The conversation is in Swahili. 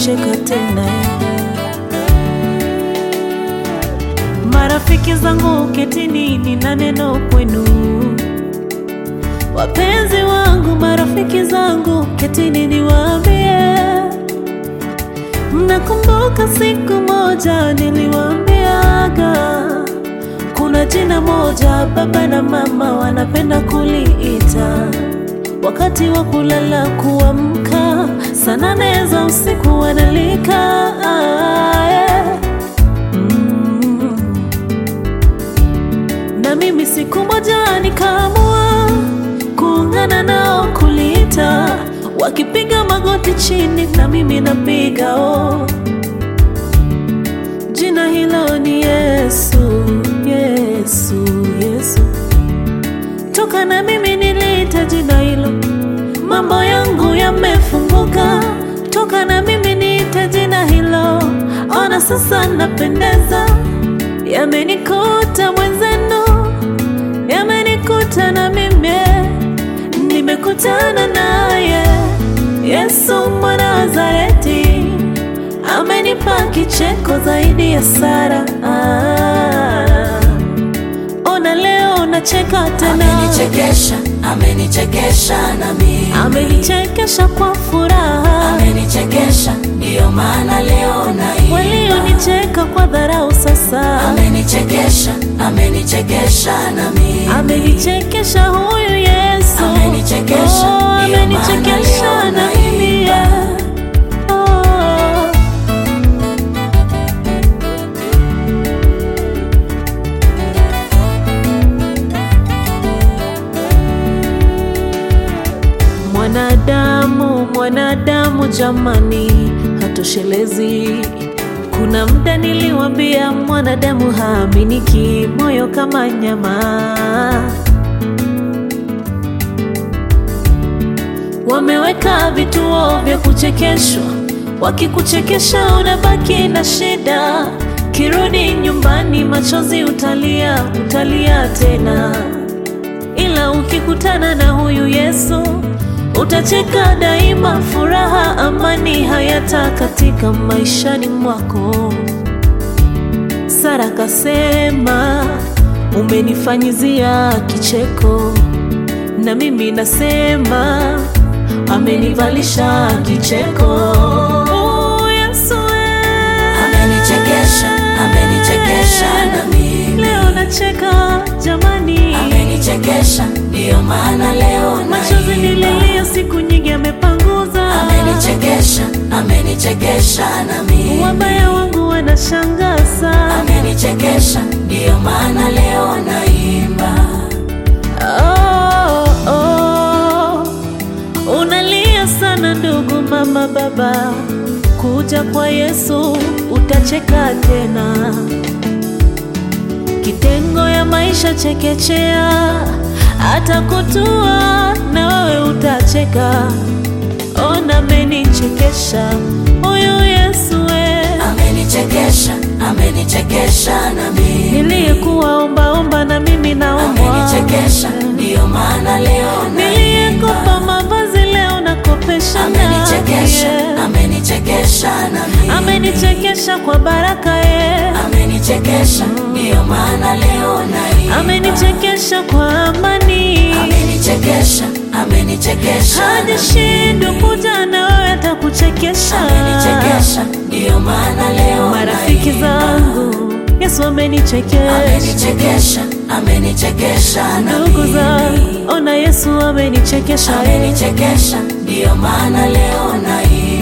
kucheka tena. Marafiki zangu ketini, nina neno kwenu. Wapenzi wangu, marafiki zangu ketini, niwaambie. Mnakumbuka siku moja niliwaambiaga kuna jina moja baba na mama wanapenda kuliita wakati wa kulala kuamka, saa nane za usiku wanalika ah, yeah. mm. Na mimi siku moja nikaamua kuungana nao kuliita, wakipiga magoti chini na mimi napiga oh. Jina hilo ni Yesu, Yesu, Yesu. Toka na mimi niliita jina hilo, mambo yangu yamefunguka. Toka na mimi niite jina hilo, ona sasa napendeza. Yamenikuta mwenzenu, yamenikuta na mimi, nimekutana naye Yesu mwana wa Nazareti amenipa kicheko zaidi ya Sara. Ah, ona leo nacheka tena, Amenichekesha, amenichekesha nami, amenichekesha kwa furaha. amenichekesha ndiyo maana leo naimba. Walionicheka kwa dharau sasa, Amenichekesha, amenichekesha nami, amenichekesha huyu Yesu, Amenichekesha, oh, ndiyo amenichekesha maana leo na mimi naimba. yeah. oh. Mwanadamu, mwanadamu jamani, hatoshelezi. Kuna muda niliwambia mwanadamu haaminiki, moyo kama nyama. Wameweka vituo vya kuchekeshwa, wakikuchekesha unabaki na shida. Kirudi nyumbani, machozi utalia, utalia tena ila ukikutana na huyu Yesu utacheka daima, furaha, amani hayata katika maishani mwako. Sara kasema umenifanyizia kicheko, na mimi nasema amenivalisha kicheko. Oh, Yesu eh. amenichekesha, amenichekesha nami, Leo nacheka jamani, amenichekesha ndiyo maana leo machozi naimba. nililia siku nyingi amepanguza. Amenichekesha, amenichekesha nami, Wabaya wangu wanashangaza. amenichekesha ndiyo maana leo naimba. Oh, oh. Unalia sana ndugu, mama, baba, kuja kwa Yesu utacheka tena. Kitengo ya maisha chekechea, atakutua na wewe utacheka. Ona amenichekesha huyu Yesu we Amenichekesha, amenichekesha nami, niliyekuwa ombaomba na mimi naombwa amenichekesha ndiyo maana leo niliyekupa naimba. mavazi leo nakopesha Amenichekesha, naye. amenichekesha nami, amenichekesha kwa baraka ye amenichekesha ndiyo maana leo naimba. amenichekesha kwa amani Amenichekesha, amenichekesha hadi nami, shindu kuja na wewe atakuchekesha amenichekesha ndiyo maana leo marafiki naimba. zangu Yesu amenichekesha Amenichekesha, amenichekesha ndugu nami, zangu ona Yesu amenichekesha amenichekesha ndiyo maana leo naimba.